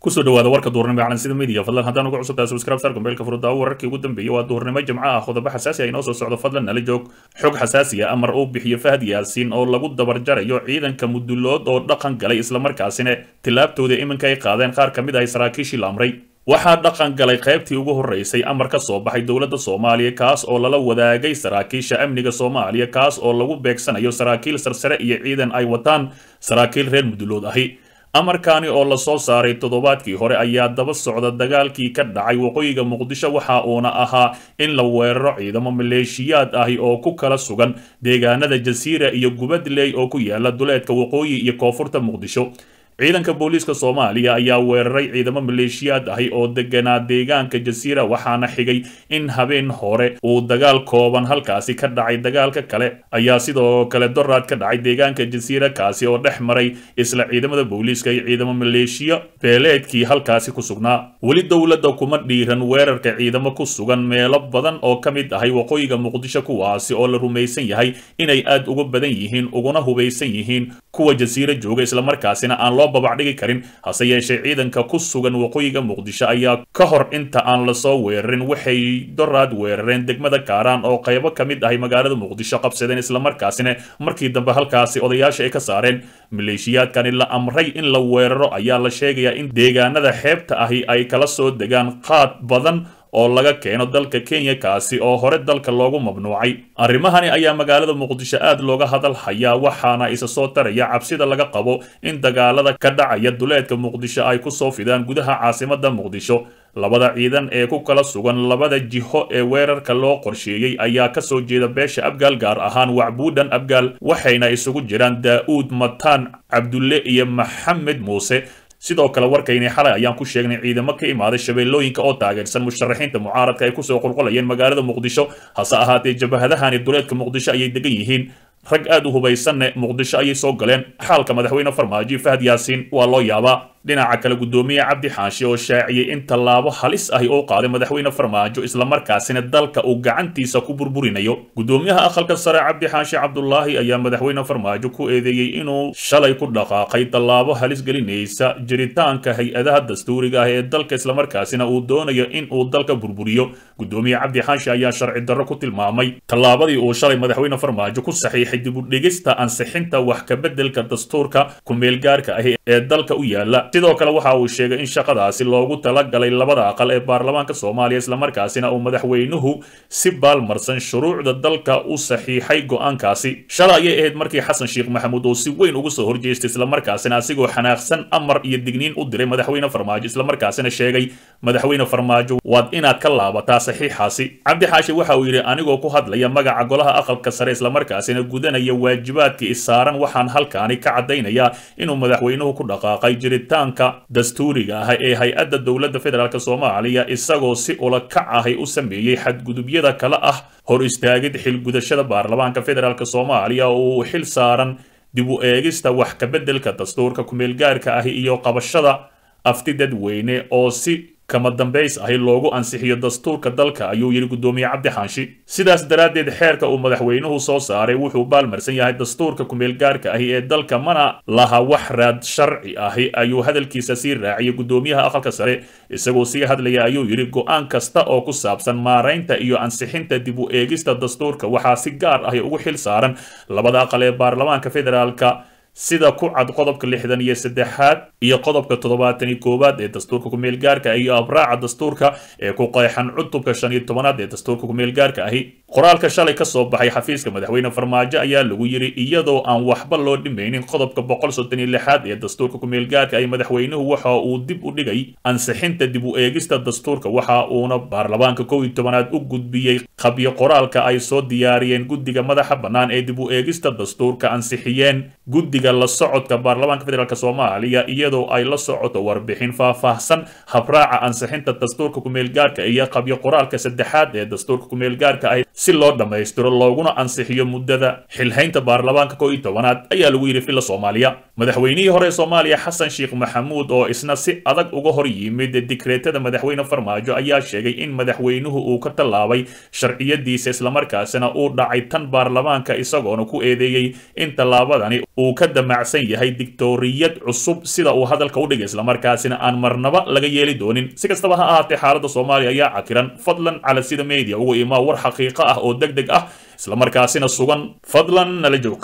kusoo dhawaada warka duurnimo calansida media fadlan haddaan ugu cusubtahay subscribe sar gombeelka furudaawo wararkii ugu dambeeyay waa duurnimo jimco ah qodobo xasaasi ah inoo soo socdo fadlan nala joog xog xasaasi ah amar uu bixiyo fahad yaasiin oo lagu dabarjarayo ciidanka mudulood oo dhaqan galay islamarkaasina tilaabtooda iminka ay qaadeen qaar ka mid ah saraakiishii la amray waxaa dhaqan galay qaybtii ugu horreysay amar ka soo baxay dowladda soomaaliya kaas oo lala wadaagay saraakiisha amniga soomaaliya kaas oo lagu beegsanayo saraakiil sarsare iyo ciidan ay wataan saraakiil reer mudulood ahi amarkaani oo lasoo saaray toddobaadkii hore ayaa daba socda dagaalkii ka dhacay waqooyiga muqdisho waxa uuna ahaa in la weeraro ciidamo maleeshiyaad ahi oo ku kala sugan deegaanada jasiira iyo gubadley oo ku yaala duleedka waqooyi iyo koonfurta muqdisho ciidanka booliiska soomaaliya ayaa weeraray ciidamo maleeshiyaad ahi oo deganaa deegaanka jasiira waxaana xigay in habeen hore uu dagaal kooban halkaasi ka dhacay dagaalka kale ayaa sidoo kale doraad ka dhacay deegaanka jasiira kaasi oo dhex maray isla ciidamada booliiska iyo ciidamo maleeshiya beeleedkii halkaasi ku sugnaa weli dowladda kuma dhiiran weerarka ciidamo ku sugan meelo badan oo ka mid ahay waqooyiga muqdisho kuwaasi oo la rumaysan yahay inay aad uga badan yihiin uguna hubaysan yihiin kuwa jasiira jooga islamarkaasina aan loo babacdhigi karin hase yeeshee ciidanka ku sugan waqooyiga muqdisho ayaa ka hor inta aan lasoo weerarin waxay doraad weerareen degmada kaaraan oo qaybo ka mid ahay magaalada muqdisho qabsadeen islamarkaasina markii dambe halkaasi odayaasha ay ka saareen maleeshiyaadkani la amray in la weeraro ayaa la sheegayaa in deegaanada xeebta ahi ay kala soo degaan qaad badan oo laga keeno dalka kenya kaasi oo hore dalka loogu mamnuucay arrimahani ayaa magaalada muqdisho aad looga hadal hayaa waxaana isa soo taraya cabsida laga qabo in dagaalada ka dhacaya duleedka muqdisho ay ku soo fidaan gudaha caasimada muqdisho labada ciidan ee ku kala sugan labada jiho ee weerarka loo qorsheeyey ayaa kasoo jeeda beesha abgaal gaar ahaan wacbuudhan abgaal waxayna isugu jiraan daa'uud mataan cabdulle iyo maxamed muuse sidoo kale warkayni xalay ayaan ku sheegnay ciidamo ka imaaday shabeellooyinka oo taageersan musharaxiinta mucaaradka ay kusoo qulqulayeen magaalada muqdisho hase ahaatee jabahadahani duleedka muqdisho ayay degan yihiin rag aad u hubaysanne muqdisho ayay soo galeen xaalka madaxweyne farmaajo fahad yaasiin waa loo yaabaa dhinaca kale guddoomiye cabdi xaashi oo shaaciyey in tallaabo halis ahi oo qaaday madaxweyne farmaajo islamarkaasina dalka uu gacantiisa ku burburinayo guddoomiyaha aqalka sare cabdi xaashi cabdulaahi ayaa madaxweyne farmaajo ku eedeeyey inuu shalay ku dhaqaaqay tallaabo halis gelinaysa jiritaanka hay-adaha dastuuriga ah ee dalka islamarkaasina uu doonayo in uu dalka burburiyo guddoomiye cabdi xaashi ayaa sharci darro ku tilmaamay tallaabadii uu shalay madaxweyne farmaajo ku saxiixay dib u dhigista ansixinta wax kabeddelka dastuurka ku-meelgaarka ahi ee dalka u yaala sidoo kale waxa uu sheegay in shaqadaasi loogu talagalay labada aqal ee baarlamaanka soomaaliya islamarkaasina uu madaxweynuhu si baalmarsan shuruucda dalka u saxiixay go'aankaasi shalay ayay ahayd markii xasan sheekh maxamuud uu si weyn ugu soo horjeestay islamarkaasina asigoo xanaaqsan amar iyo digniin u diray madaxweyne farmaajo islamarkaasina sheegay madaxweyne farmaajo waad inaad ka laabataa saxiixaasi cabdi xaashi waxa uu yidhi anigoo ku hadlaya magaca golaha aqalka sare islamarkaasina gudanaya waajibaadka isaaran waxaan halkaani ka caddaynayaa inuu madaxweynuhu ku dhaqaaqay jiritaanka dastuuriga ah ee hay-adda dowladda federaalk soomaaliya isagoo si ula kac ahay u sameeyey xadgudubyada kale ah hor istaagid xilgudashada baarlamaanka federaalk soomaaliya oo uu xil saaran dib u eegista wax kabeddelka dastuurka ku-meelgaarka ahi iyo qabashada afti dadweyne oo si kama dambays ahi loogu ansixiyo dastuurka dalka ayuu yidhi guddoomiye cabdi xaanshi sidaas daraaddeed xeerka uu madaxweynuhu soo saaray wuxuu baalmarsan yahay dastuurka ku-meelgaarka ahi ee dalka mana laha wax raad sharci ahi ayuu hadalkiisa sii raaciyay guddoomiyaha aqalka sare isagoo sii hadlaya ayuu yidhi go-aan kasta oo ku saabsan maaraynta iyo ansixinta dib u eegista dastuurka waxaa si gaar ahi ugu xil saaran labada aqal ee baarlamaanka federaalka sida ku cad qodobka lixdan iyo saddexaad iyo qodobka toddobaatan iyo koowaad ee dastuurka ku-meelgaarka iyo abraaca dastuurka ee ku qeexan cutubka shan iyo tobanaad ee dastuurka ku-meelgaarka ahi qoraalka shalay ka soo baxay xafiiska madaxweyne farmaajo ayaa lagu yidhi iyadoo aan waxba loo dhimaynin qodobka boqol soddon iyo lixaad ee dastuurka ku-meelgaarka ay madaxweynuhu waxa uu dib u dhigay ansixinta dib u eegista dastuurka waxa uuna baarlamaanka kow iyo tobanaad u gudbiyey qabyo qoraalka ay soo diyaariyeen guddiga madaxa bannaan ee dib u eegista dastuurka ansixiyeen guddiga la socodka baarlamaanka federaalk soomaaliya iyadoo ay la socoto warbixin faahfaahsan habraaca ansixinta dastuurka ku-meelgaarka iyo qabyo qoraalka saddexaad ee dastuurka ku-meelgaarka ah si loo dhammaystiro looguna ansixiyo muddada xilhaynta baarlamaanka koo iyo tobanaad ayaa lagu yidhi villa soomaaliya madaxweynihii hore ee soomaaliya xasan sheekh maxamuud oo isna si adag uga hor yimid dikreetada madaxweyne farmaajo ayaa sheegay in madaxweynuhu uu ka tallaabay sharciyadiisa islamarkaasina uu dhacay tan baarlamaanka isagoona ku eedeeyey in tallaabadani uu ka damacsan yahay dictoriyad cusub sida uu hadalka u dhigay islamarkaasina aan marnaba laga yeeli doonin si kastaba ha ahaatee xaaladda soomaaliya ayaa cakiran fadlan cala sida media ugu imaa war xaqiiqo ah oo deg deg ah islamarkaasina sugan fadlan nala joog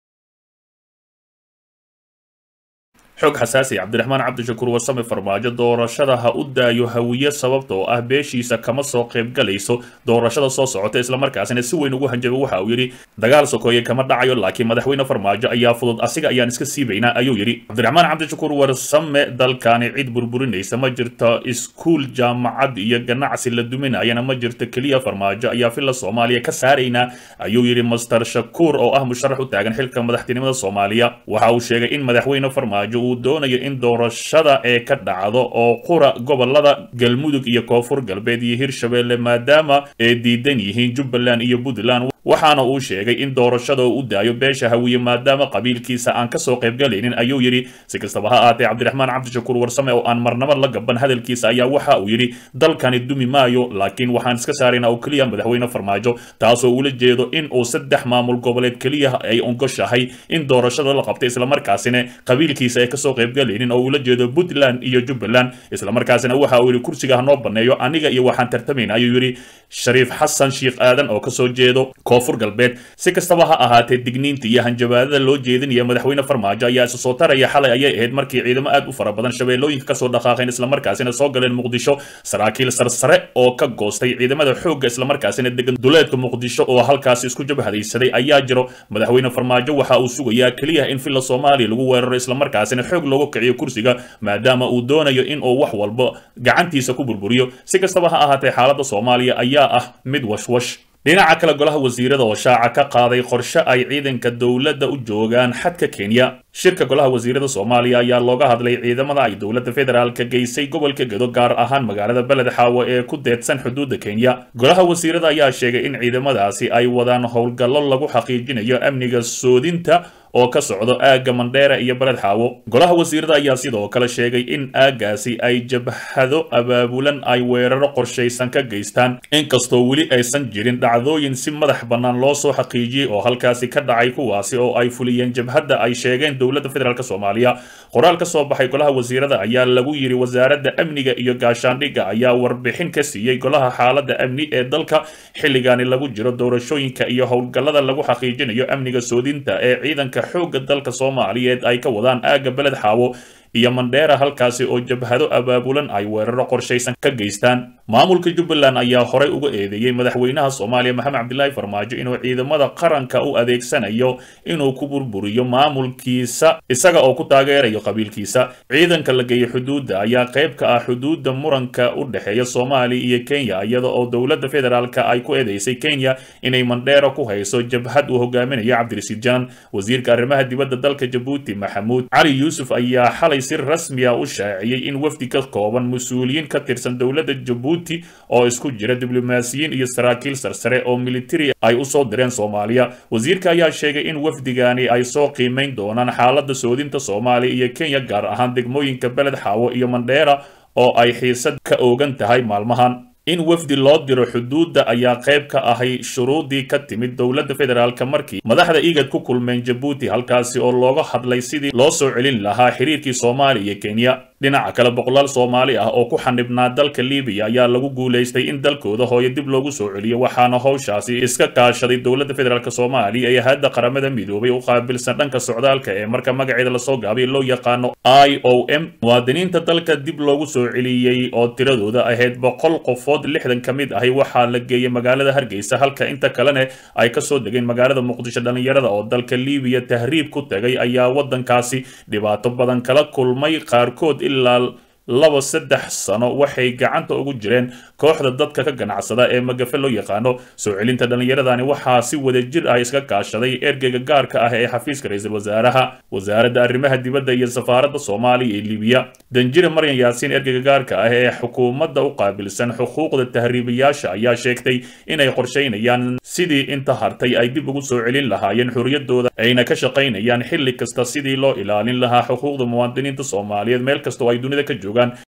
xog xasaasi cabdiraxmaan cabdishakuur warsame farmaajo doorashada ha u daayo hawiye sababta oo ah beeshiisa kama soo qaybgalayso doorashada soo socota islamarkaasina si weyn ugu hanjabay waxa uu yidhi dagaal sokoeye kama dhacayo laakiin madaxweyne farmaajo ayaa fudud asiga ayaan iska siibaynaa ayuu yidhi cabdiraxmaan cabdishakuur warsame dalkani cid burburinaysa ma jirto iskuul jaamacad iyo ganacsi la duminayana ma jirto keliya farmaajo ayaa villa soomaaliya ka saaraynaa ayuu yidhi master shakuur oo ah musharax u taagan xilka madaxtinimada soomaaliya waxa uu sheegay in madaxweyne farmaajo doonayo in doorashada ee ka dhacdo oo qura gobolada galmudug iyo koonfur galbeed iyo hirshabeelle maadaama ay diidan yihiin jubbaland iyo puntland waxaana uu sheegay in doorashada uu u daayo beesha hawiye maadaama qabiilkiisa aan kasoo qaybgalaynin ayuu yidhi si kastaba ha aatee cabdiraxmaan cabdishakuur warsame oo aan marnaba la gaban hadalkiisa ayaa waxa uu yidhi dalkani dumi maayo laakiin waxaan iska saaraynaa oo keliya madaxweyne farmaajo taasoo ula jeedo in uu saddex maamul goboleed keliya ay ongoshahay in doorashada la qabtay islamarkaasina qabiilkiisa ay kasoo qaybgalaynin oo ula jeedo puntland iyo jubbaland islamarkaasina waxa uu yidhi kursiga hanoo baneeyo aniga iyo waxaan tartamayna ayuu yidhi shariif xasan sheekh aadan oo kasoo jeedo koonfur galbeed si kastaba ha ahaatee digniinta iyo hanjabaadada loo jeedinaya madaxweyne farmaajo ayaa isu soo taraya xalay ayay ahayd markii ciidamo aad u fara badan shabeellooyinka kasoo dhaqaaqeen islamarkaasina soo galeen muqdisho saraakiil sarsare oo ka goostay ciidamada xoogga islamarkaasina degan duleedka muqdisho oo halkaasi isku jabhadaysaday ayaa jiro madaxweyne farmaajo waxa uu sugayaa keliya in villa soomaaliya lagu weeraro islamarkaasina xoog loogu kiciyo kursiga maadaama uu doonayo in uu wax walba gacantiisa ku burburiyo si kastaba ha ahaatee xaaladda soomaaliya ayaa ah mid washwash dhinaca kale golaha wasiirada oo shaaca ka qaaday qorshe ay ciidanka dowladda u joogaan xadka kenya shirka golaha wasiirada soomaaliya ayaa looga hadlay ciidamada ay dowladda federaalka geysay gobolka gedo gaar ahaan magaalada beled xaawo ee ku deedsan xuduudda kenya golaha wasiirada ayaa sheegay in ciidamadaasi ay wadaan howlgallo lagu xaqiijinayo amniga soodinta oo ka socdo aagga mandheera iyo beled xaawo golaha wasiirada ayaa sidoo kale sheegay in aaggaasi ay jabhado abaabulan ay weeraro qorshaysan ka geystaan inkastoo weli aysan jirin dhacdooyin si madax bannaan loo soo xaqiijiyey oo halkaasi ka dhacay kuwaasi oo ay fuliyeen jabhadda ay sheegeen dowladda federaalk soomaaliya qoraal ka soo baxay golaha wasiirada ayaa lagu yidhi wasaaradda amniga iyo gaashaandhigga ayaa warbixin ka siiyey golaha xaaladda amni ee dalka xilligaani lagu jiro doorashooyinka iyo howlgallada lagu xaqiijinayo amniga soodinta ee ciidanka xoogga dalka soomaaliyeed ay ka wadaan aagga beled xaawo iyo mandheera halkaasi oo jabhado abaabulan ay weeraro qorshaysan ka geystaan maamulka jubbaland ayaa horay uga eedeeyey madaxweynaha soomaaliya maxamed cabdilaahi farmaajo inuu ciidamada qaranka u adeegsanayo inuu ku burburiyo maamulkiisa isaga oo ku taageerayo qabiilkiisa ciidanka la geeyey xuduudda ayaa qayb ka ah xuduudda muranka u dhexeeya soomaaliya iyo kenya iyada oo dowladda federaalka ay ku eedeysay kenya inay mandheera ku hayso jabhad uu hogaaminayo cabdirasiid janan wasiirka arrimaha dibadda dalka jabuuti maxamuud cali yuusuf ayaa xalay si rasmi ah u shaaciyey in wafdi ka kooban mas-uuliyiin ka tirsan dowladda jabuuti oo isku jira diblomaasiyiin iyo saraakiil sarsare oo militari ay u soo direen soomaaliya wasiirka ayaa sheegay in wafdigani ay soo qiimayn doonaan xaaladda soodinta soomaaliya iyo kenya gaar ahaan degmooyinka beled xaawo iyo mandheera oo ay xiisad ka oogan tahay maalmahan in wafdi loo diro xuduudda ayaa qayb ka ahay shuruudii ka timid dowladda federaalka markii madaxda igad ku kulmeen jabuuti halkaasi oo looga hadlay sidii loo soo celin lahaa xiriirkii soomaaliya iyo kenya dhinaca kale boqolaal soomaali ah oo ku xanibnaa dalka libiya ayaa lagu guulaystay in dalkooda hooyo dib loogu soo celiyo waxaana howshaasi iska kaashaday dowladda federaalk soomaaliya ee hadda qaramada midoobay u qaabilsan dhanka socdaalka ee marka magaceeda lasoo gaabay loo yaqaano i o m muwaadiniinta dalka dib loogu soo celiyey oo tiradooda ahayd boqol qofood lixdan ka mid ahi waxaa la geeyey magaalada hargeysa halka inta kalena ay kasoo degeen magaalada muqdisho dhallinyarada oo dalka libiya tahriib ku tagay ayaa wadankaasi dhibaato badan kala kulmay qaarkood ilaa laba saddex sano waxay gacanta ugu jireen kooxda dadka ka ganacsada ee magafe loo yaqaano soo celinta dhallinyaradani waxaa si wadajir ah iska kaashaday ergeyga gaarka ah ee xafiiska ra-iisul wasaaraha wasaaradda arrimaha dibadda iyo safaaradda soomaaliya ee libiya danjire maryan yaasiin ergeyga gaarka ah ee xukuumadda u qaabilsan xuquuqda tahriibayaasha ayaa sheegtay inay qorshaynayaan sidii inta hartay ay dib ugu soo celin lahaayeen xorriyadooda ayna ka shaqaynayaan xilli kasta sidii loo ilaalin lahaa xuquuqda muwaadiniinta soomaaliyeed meel kasta oo ay dunida ka joogaan